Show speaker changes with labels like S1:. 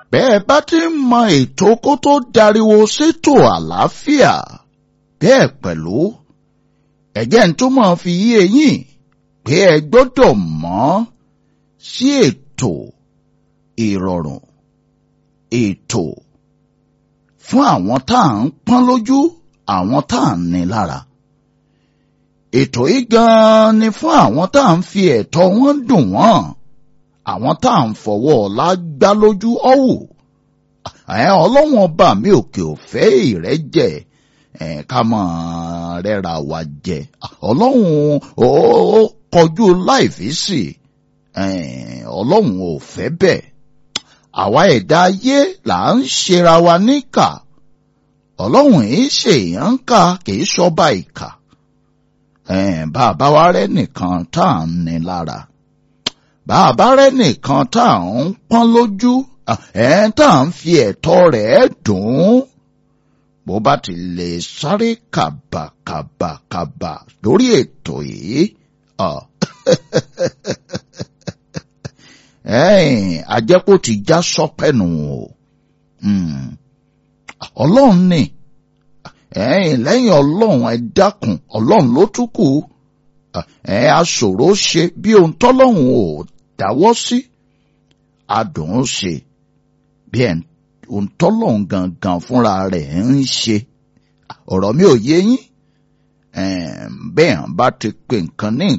S1: bẹ́ẹ̀ bá ti ń mọ ètò kó tó dariwo sétò àlàáfíà bẹ́ẹ̀ pẹ̀lú ẹ̀jẹ̀ ń tó máa fi yí eyín pé ẹ gbọ́dọ̀ mọ̀ sí ètò ìrọ̀rùn ètò fún àwọn tá à ń pọ́n lójú àwọn tá à ń ní lára ètò yìí gan-an ni fún àwọn tá à ń fi ẹ̀tọ́ wọn dùn wọ́n àwọn tá à ń fọwọ́ ọ̀la gbá lójú ọ̀wù ọlọ́wọ́n ọba mi òkè òfẹ́ ìrẹ́jẹ ká mọ̀ rẹ́ra wa jẹ ọlọ́run ó kọjú láìfí sí ọlọ́run ò fẹ́ bẹ́ẹ̀ àwa ẹ̀dá ayé là ń ṣera wa níkà ọlọ́run yìí ṣèyàn ń kà kìí ṣọba ìkà bàbá wa rẹ nìkan tá à ń ní lára bàbá rẹ nìkan tá à ń pọ́n lójú tá à ń fi ẹ̀tọ́ rẹ̀ dùn ún bó bá ti lè sáré kàbàkàbàkàbà lórí ètò yìí àjẹpọ̀ ti já sọ́pẹ́nu o ọlọ́run ni lẹ́yìn ọlọ́run ẹ dákun ọlọ́run ló tún kù ẹ aṣòro ṣe bí ohun tọ́lọ́run ò dáwọ́ sí adùn ún ṣe bí ohun tọ́lọ́run gangan fúnra rẹ̀ ń ṣe ọ̀rọ̀ mi ò yé yín bẹ́ẹ̀ bá ti pè nǹkan ní